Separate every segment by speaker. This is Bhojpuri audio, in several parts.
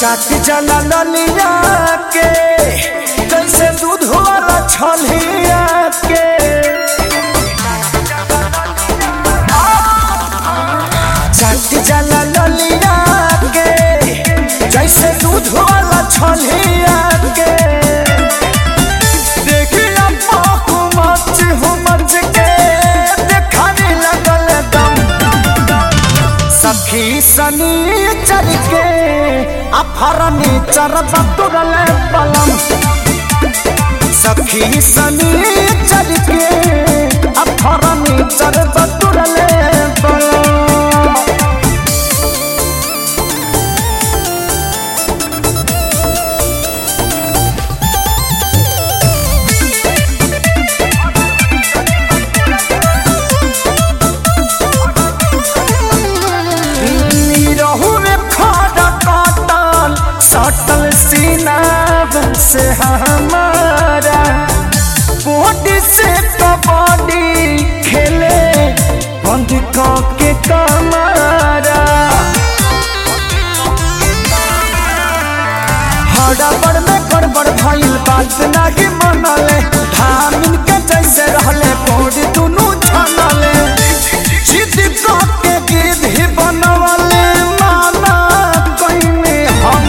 Speaker 1: चाट जला ललिया के जैसे दूध वाला छलिया के चाट जला ललिया के जैसे दूध वाला छलिया के देखिया पाकू मच हो मच के देखाने लगल दम सखी सनी चल के अफरनी चरब तुरल पलम सखी सनी चल के अफरनी चरब तुरल पलम रहू में खड़ा काटल सटल सीना से हमारा बॉडी से कबड्डी खेले बंद के कमारा हड़बड़ में गड़बड़ भइल बात नाही मनले धामिन के जैसे रहले बॉडी दुनू छनले जिद के गिद्ध बनवले माना कइने हम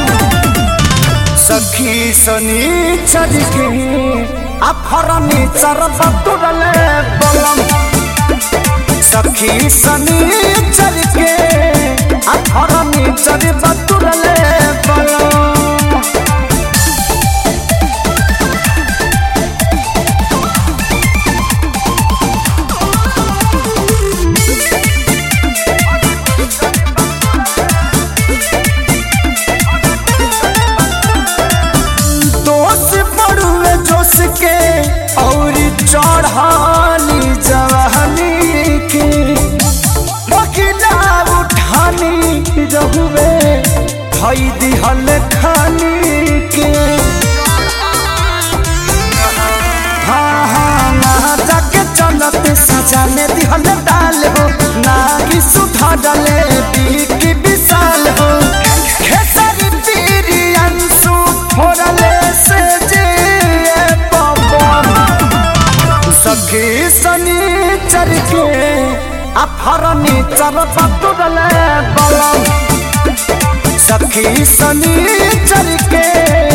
Speaker 1: सखी सनी चल के अफरनी चरब तुरले बलम सखी सनी चल के अफरनी चरब तुरले बलम दोष पड़ुए जोश के और चढ़ानी जवानी के बकिला उठानी रहुए धई दिहल खानी के हाँ हाँ ना जाके चलत सजा में दिहल डाल हो ना कि सुधा डले की विशाल हो खेसारी पीरी अंशु फोड़ले से जे पवन सखी सनी चर के अफरनी चर पतुरले बलम सखी सनी चर के